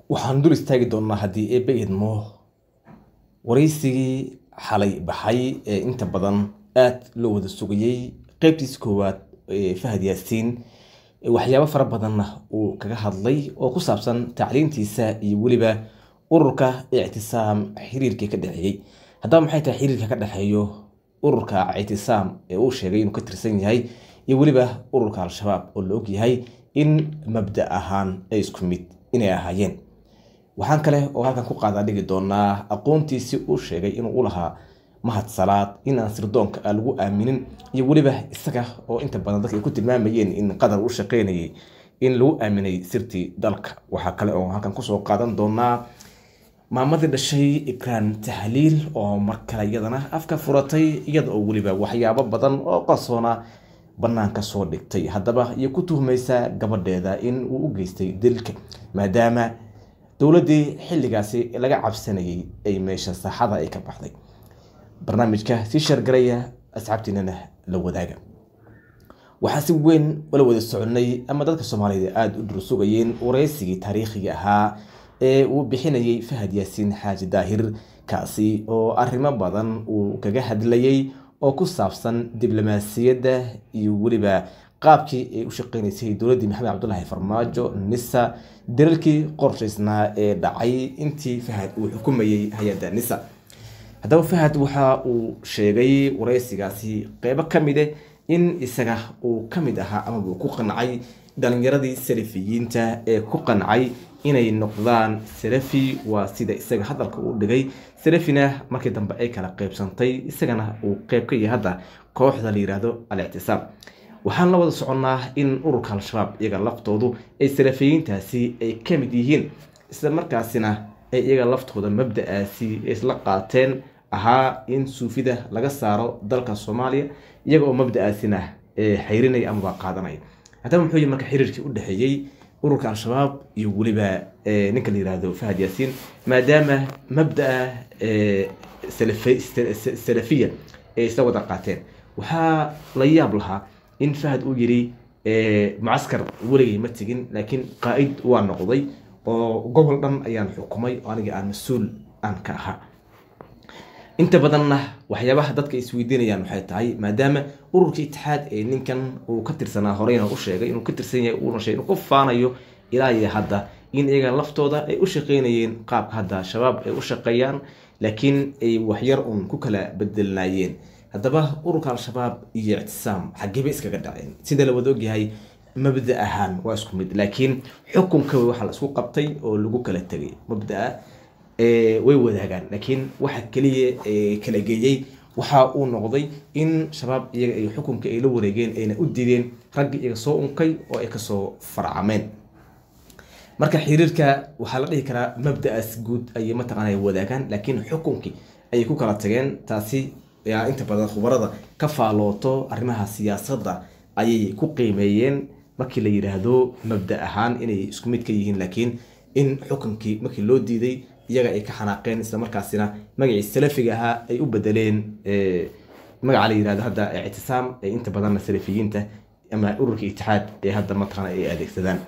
waxaan dul istaagi doonnaa haddii eebbe idmo waraysigii xalay baxay ee inta badan aada loo wada sugayey qeybtiisa koowaad ee fahad yaasiin waxyaabo fara badanna uu kaga hadlay oo ku saabsan tacliintiisa iyo weliba ururka ictisaam xiriirkii ka dhexeeyey haddaba maxay tahay xiriirka ka dhexeeyo ururka ictisaam ee uu sheegay inuu ka tirsan yahay iyo weliba ururka al-shabaab oo la og yahay in mabda ahaan ay isku mid inay ahaayeen waxaan kale oo halkan ku qaadaa dhigi doonaa aqoontiisii uu sheegay inuu u lahaa mahad salaad inaan sirdoonka aan lagu aaminin iyo weliba isaga oo inta badan dadka ay ku tilmaamayeen in qadar u shaqeynayay in lagu aaminay sirtii dalka waxaa kale oo halkan kusoo qaadan doonaa maamadii dhashay ikraan tahliil oo mar kale iyadana afka furatay iyada oo weliba waxyaabo badan oo qarsoona banaanka soo dhigtay haddaba iyo ku tuhmaysa gabadheeda in uu u geystay dilka maadaama dowladdii xilligaasi laga cabsanayay ay meesha saaxada ay ka baxday barnaamijka sii shargaraya asxaabtiinana la wadaaga waxaa si weyn ula wada soconay ama dadka soomaalida aada u dursugayeen waraysigii taariikhiga ahaa ee uu bixinayay fahad yaasiin xaaji daahir kaasi oo arrimo badan uu kaga hadlayay oo ku saabsan diblomaasiyadda iyo weliba qaabkii ay u shaqeynaysay dowladdii maxamed cabdulaahi farmaajo nisa dalalkii qorshaysnaa ee dhacay intii fahad uu xukumayay hay-adda nisa haddaba fahad waxa uu sheegay waraysigaasi qeybo ka mide in isaga uu ka mid ahaa amaba uu ku qancay dhalinyaradii salafiyiinta ee ku qancay inay noqdaan salafi waa sida isaga hadalka uu dhigay salafina markii dambe ay kala qeybsantay isagana uu qeyb ka yahay hadda kooxda la yiraahdo al-ictisaam waxaan la wada soconnaa in ururka al-shabaab iyaga laftoodu ay salafiyiintaasi ay ka mid yihiin isla markaasina ay iyaga laftooda mabda-aasi isla qaateen ahaa in suufida laga saaro dalka soomaaliya iyaga oo mabda-aasina xayrinaya amaba qaadanaya haddaba muxuu yihi marka xiriirkii u dhexeeyey ururka al-shabaab iyo weliba ninka la yirahdo fahad yaasiin maadaama mabdaa salafiya ay isla wada qaateen waxaa la yaab lahaa in fahad uu yiri mucaskar weligay ma tegin laakiin qaa-id waa noqday oo gobol dhan ayaan xukumay oo aniga aan mas-uul aan ka ahaa inta badanna waxyaabaha dadka isweydiinayaan waxay tahay maadaama ururka itixaad ee ninkan uu ka tirsanaa horeyna u sheegay inuu ka tirsan yahay uuna sheegay inuu ku faanayo ilaa iyo hadda in iyaga laftooda ay u shaqeynayeen qaabka hadda shabaab ay u shaqeeyaan laakiin ay waxyar uun ku kala bedelnaayeen haddaba ururka al-shabaab iyo ictisaam xageeba iskaga dhaceen sida la wada ogyahay mabda ahaan waa isku mid laakiin xukunka waxaa la isku qabtay oo lagu kala tegay mabdaa way wadaagaan laakiin waxa keliya kala geeyey waxa uu noqday in shabaab iyaga ay xukunka ay la wareegeen ayna u diideen ragga iyaga soo unkay oo ay kasoo farcameen marka xiriirka waxaa la dhihi karaa mabda-aas guud ayay mataqaana wadaagaan laakiin xukunkii ayay ku kala tageen taasi yaa inta badan khubarada ka faalooto arrimaha siyaasadda ayay ku qiimeeyeen markii la yidhaahdo mabda ahaan inay isku mid ka yihiin laakiin in xukunkii markii loo diiday iyaga ay ka xanaaqeen isla markaasina magacii salafiga ahaa ay u bedeleen magaca la yirahdo hadda ictisaam ee inta badanna salafiyiinta ama ururka itixaad ee hadda mataqaana ay adeegsadaan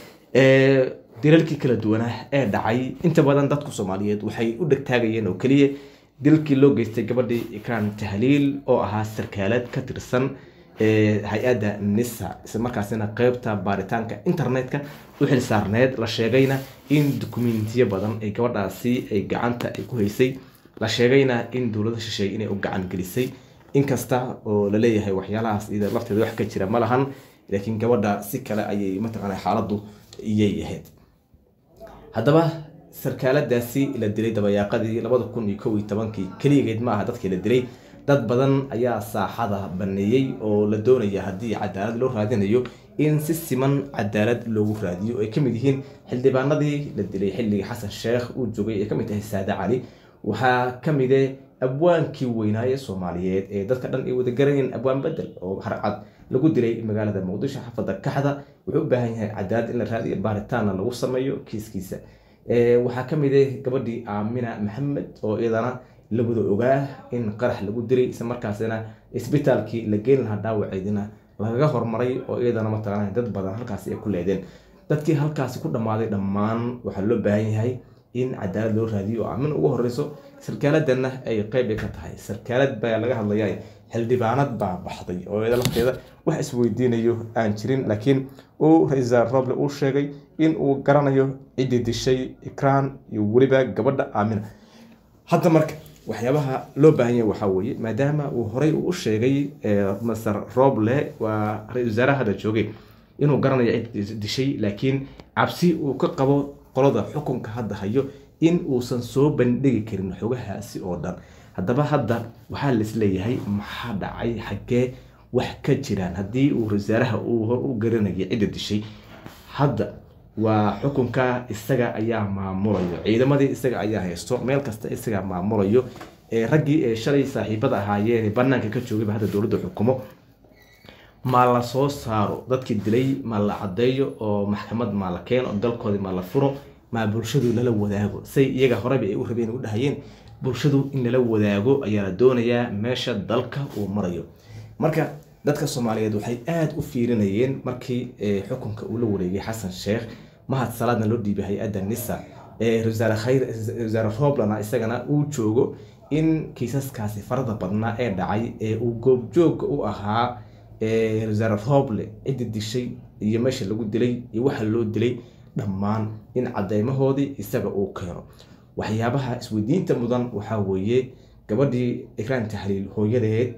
dilalkii kala duwanaa ee dhacay inta badan dadku soomaaliyeed waxay u dhegtaagayeen oo keliya dilkii loo geystay gabadhii ikraan tahliil oo ahaa sarkaalad ka tirsan hay-adda nisa isla markaasina qeybta baaritaanka internetka u xil saarneed la sheegayna in dukumentiyo badan ay gabadhaasi ay gacanta ay ku haysay la sheegayna in dowlada shisheeye inay u gacan gelisay inkasta oo la leeyahay waxyaalahaas iyada lafteeda wax ka jira ma lahan laakiin gabadha si kale ayay mataqaana xaaladdu iyay ahayd haddaba sarkaaladaasi la dilay dabayaaqadii labada kun iyo kow iyo tobankii keliyageed ma aha dadkii la dilay dad badan ayaa saaxada baneeyey oo la doonaya haddii cadaalad loo raadinayo in si siman cadaalad loogu raadiyo ay kamid yihiin xildhibaanadii la dilay xilligii xasan sheekh uu joogay ay kamid tahay saade cali waxaa kamide abwaankii weynaaye soomaaliyeed ee dadka dhan ay wada garanayeen abwaan bedel oo harcad lagu dilay magaalada muqdisho xafada kaxda wuxuu u baahan yahay cadaalad in la raadiyo baaritaanna lagu sameeyo kiiskiisa waxaa kamid ah gabadhii aamina maxamed oo iyadana la wada ogaa in qarax lagu dilay isla markaasina isbitaalkii la geyn lahaa dhaawaceedina lagaga hormaray oo iyadana mataqaana dad badan halkaasi ay ku leedeen dadkii halkaasi ku dhammaaday dhammaan waxaa loo baahan yahay in cadaalad loo raadiyo oo amin ugu horeyso sarkaaladanna ay qeyb ka tahay sarkaalad baa laga hadlaya xildhibaanad baa baxday oo iyada lafteeda wax isweydiinayo aan jirin laakiin uu ra-iisul roble uu sheegay in uu garanayo ciddii dishay ikraan iyo weliba gabadha aamina hadda marka waxyaabaha loo baahan yahay waxaa weeye maadaama uu horey u sheegay master roble waa ra-isul wasaaraha hadda joogay inuu garanayo cid dishay laakiin cabsi uu ka qabo qolada xukunka hadda hayo in uusan soo bandhigi karin xogahaasi oo dhan haddaba hadda waxaa laisleeyahay maxaa dhacay xaggee wax ka jiraan haddii uu wasaaraha uu hor u garanayo cidda dishay hadda waa xukunka isaga ayaa maamulayo ciidamadii isaga ayaa haysto meel kasta isagaa maamulayo raggii ee shalay saaxiibada ahaayeen banaanka ka joogayba hadda dowladda xukumo ma la soo saaro dadkii dilay ma la caddeeyo oo maxkamad ma la keeno dalkoodii ma la furo ma bulshadu lala wadaago say iyaga horeba ay u rabeen u dhahayeen bulshadu in lala wadaago ayaa la doonayaa meesha dalka uu marayo marka dadka soomaaliyeed waxay aada u fiirinayeen markii xukunka uu la wareegay xasan sheekh mahad salaadna loo dhiibay hay-adda nisa wasaare khayr wasaare roblana isagana uu joogo in kiisaskaasi farada badnaa ee dhacay ee uu goobjooga u ahaa wasaare roble ciddi dishay iyo meesha lagu dilay iyo waxa loo dilay dhammaan in cadeymahoodii isaga uu keeno waxyaabaha isweydiinta mudan waxaa weeye gabadhii ikraan tahliil hooyadeed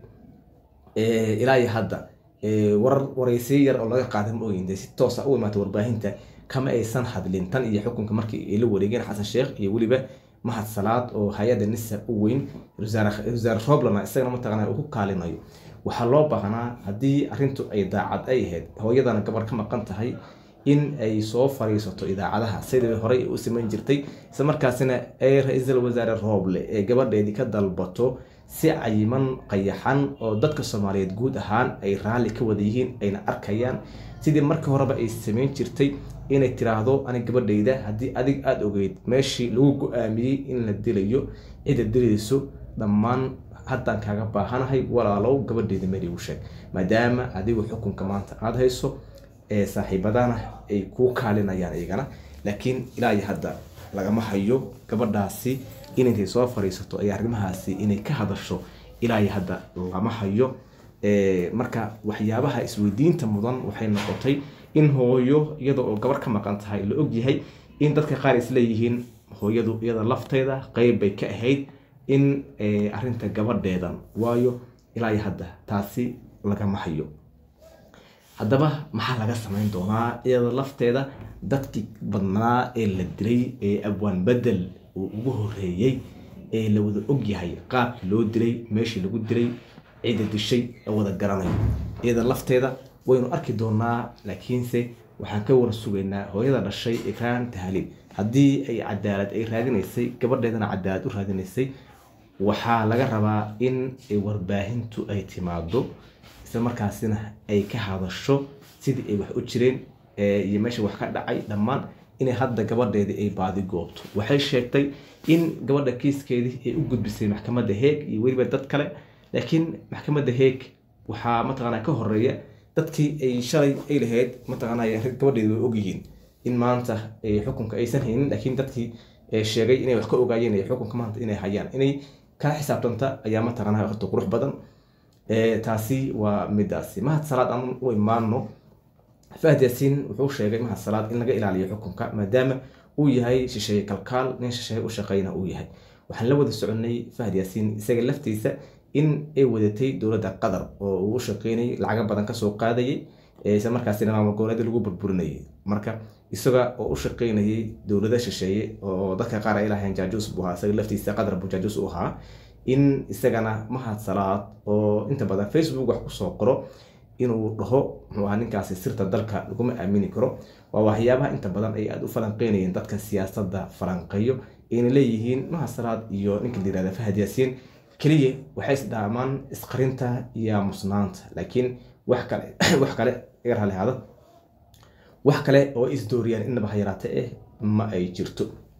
ilaa iyo hadda warar waraysiyo yar oo laga qaaday ma ogeyn dee si toosa u imaatay warbaahinta kama aysan hadlin tan iyo xukunka markii ay la wareegeen xasan sheekh iyo weliba mahad salaad oo hay-adda nisa u weyn wasaare roblana isagana mataqaana uu ku kaalinayo waxaa loo baahnaa haddii arrintu ay daacad ay ahayd hooyadana gabar ka maqan tahay in ay soo fariisato idaacadaha sidii horey u samayn jirtay isla markaasina ay ra-iisul wasaare rooble ee gabadheedii ka dalbato si cayiman qayaxan oo dadka soomaaliyeed guud ahaan ay raalli ka wada yihiin ayna arkayaan sidii markii horeba ay samayn jirtay inay tiraahdo ani gabadhayda haddii adig aada ogeyd meeshii lagu go-aamiyey in la dilayo cidda dilayso dhammaan haddaan kaaga baahanahay walaalow gabadheyda meel igu sheeg maadaama adigu xukunka maanta aada hayso ee saaxiibadana ay kuu kaalinayaan iyagana laakiin ilaa iyo hadda lagama hayo gabadhaasi in intay soo fariisato ay arrimahaasi inay ka hadasho ilaa iyo hadda lama hayo marka waxyaabaha isweydiinta mudan waxay noqotay in hooyo iyada oo gabar ka maqan tahay la ogyahay in dadka qaar isleeyihiin hooyadu iyada lafteeda qeyb bay ka ahayd in arinta gabadheedan waayo ilaa iyo hadda taasi lagama hayo haddaba maxaa laga samayn doonaa iyada lafteeda dadkii badnaa ee la dilay ee abwaan bedel uu ugu horeeyey ee la wada ogyahay qaabkii loo dilay meeshii lagu dilay cidda dishay ee wada garanayo iyada lafteeda waynu arki doonaa laakiinse waxaan ka war sugaynaa hooyada dhashay ikraan tahliil haddii ay cadaalad ay raadinaysay gabadheedana cadaalad u raadinaysay waxaa laga rabaa in warbaahintu ay timaado isla markaasina ay ka hadasho sidii ay wax u jireen iyo meesha wax ka dhacay dhammaan inay hadda gabadheedii ay baadi goobto waxay sheegtay in gabadha kiiskeedii ay u gudbisay maxkamadda heeg iyo weliba dad kale laakiin maxkamadda heeg waxaa mataqaana ka horeeya dadkii ay shalay ay lahayd mataqaana gabadheedi way ogyihiin in maanta xukunka aysan haynin laakiin dadkii sheegay inay wax ka ogaayeen xukunka maanta inay hayaan inay kala xisaabtanta ayaa mataqaana horta qurux badan taasi waa midaasi mahad salaad aan u imaano fahd yaasiin wuxuu sheegay mahad salaad in laga ilaaliyo xukunka maadaama uu yahay shisheeye kalkaal nin shisheeye u shaqeyna uu yahay waxaan la wada soconay fahd yaasiin isaga laftiisa in ay wadatay dowladda qatar oo uu u shaqeynayay lacaga badan kasoo qaadayay isla markaasina maamul goboleeda lagu burburinayay marka isaga oo u shaqeynayay dowlada shisheeye oo dadka qaar ay lahayn jaajuus buu ahaa isaga laftiisa qatar buu jaajuus u ahaa in isagana mahad salaad oo inta badan facebook wax kusoo qoro inuu dhaho muxuu ahaa ninkaasi sirta dalka laguma aamini karo waa waxyaabaha inta badan ay aada u falanqeynayeen dadka siyaasadda falanqeeyo ayna leeyihiin mahad salaad iyo ninka la yirahda fahad yaasiin keliya waxay isdhaamaan isqarinta iyo aamusnaanta laakiin wax kale wax kale iga raalli ahaada wax kale oo isdooriyaan inaba ha yaraate eh ma ay jirto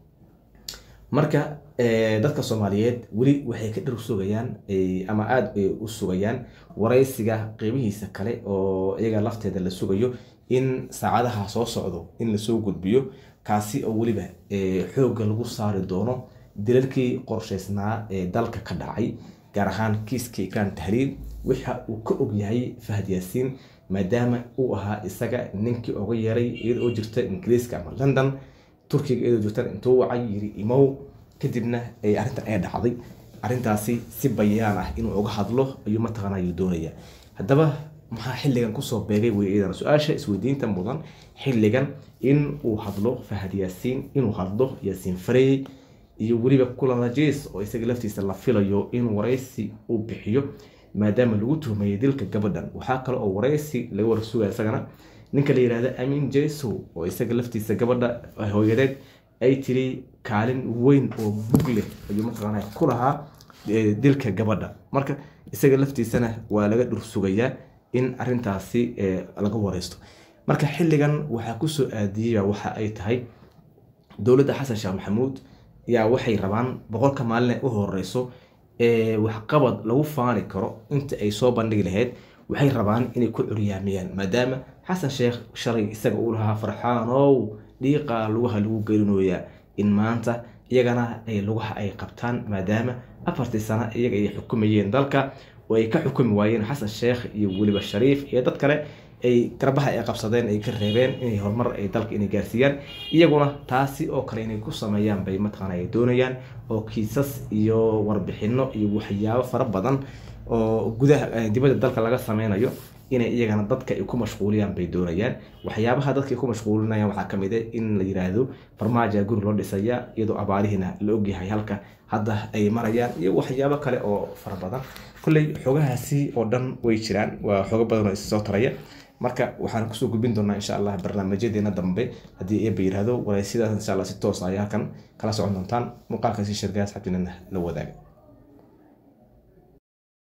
marka dadka soomaaliyeed weli waxay ka dhir sugayaan ama aada u sugayaan waraysiga qeybihiisa kale oo iyaga lafteeda la sugayo in saacadaha soo socdo in lasoo gudbiyo kaasi oo weliba xoogga lagu saari doono dilalkii qorshaysnaa ee dalka ka dhacay gaar ahaan kiiska ikraan tahriir waxa uu ka og yahay fahad yaasiin maadaama uu ahaa isaga ninkii oga yeeray iyada oo jirta ingiriiska ama london turkiga iyadoo jirtan intuu wacay yiri imow kadibna arrintan ay dhacday arrintaasi si bayaan ah inuu uga hadlo ayuu mataqaana ayuu doonaya haddaba maxaa xilligan kusoo beegay wey iyadana su-aasha isweydiinta mudan xilligan in uu hadlo fahad yaasiin inuu hadlo yaasiin farey iyo weliba kulanajes oo isaga laftiisa la filayo in waraysi uu bixiyo maadaama lagu tuhmayay dilka gabadhan waxaa kale oo waraysi laga warsugaya isagana ninka la yihahda amin jeso oo isaga laftiisa gabadha hooyadeed ay tiri kaalin weyn oo bug leh ayuu mataqaana ku lahaa dilka gabadha marka isaga laftiisana waa laga dhursugayaa in arintaasi laga wareysto marka xilligan waxaa kusoo aadiyey waxa ay tahay dowladda xasan sheekh maxamuud yaa waxay rabaan boqolka maalin u horeyso waxqabad lagu faani karo inta ay soo bandhigi lahayd waxay rabaan inay ku curyaamiyaan maadaama xasan sheekh shalay isaga uu lahaa farxaanow dhiiqa lugaha lagu gelinooyaa in maanta iyagana ay lugaha ay qabtaan maadaama afartii sano iyaga ay xukumayeen dalka oo ay ka xukumi waayeen xasan sheekh iyo weliba shariif iyo dad kale ay garbaha ay qabsadeen ay ka reebeen inay horumar ay dalka inay gaarsiiyaan iyaguna taasi oo kale inay ku sameeyaan bay mataqaana ay doonayaan oo kiisas iyo warbixino iyo waxyaabo fara badan oo gudaha dibadda dalka laga sameynayo inay iyagana dadka ay ku mashquuliyaan bay doonayaan waxyaabaha dadka ay ku mashquulinayaan waxaa kamid ah in la yiraahdo farmaaja guri loo dhisaya iyadoo abaarihiina la ogyahay halka hadda ay marayaan iyo waxyaabo kale oo fara badan kolley xogahaasi oo dhan way jiraan waa xogo badan oo is soo taraya marka waxaan kusoo gudbin doonaa insha allah barnaamijyadeena dambe haddii eeba yiraahdo waraysidaas insha allah si toos ayaa halkan kala socon doontaan muuqaalkaasi shirgaas xabdinana la wadaaga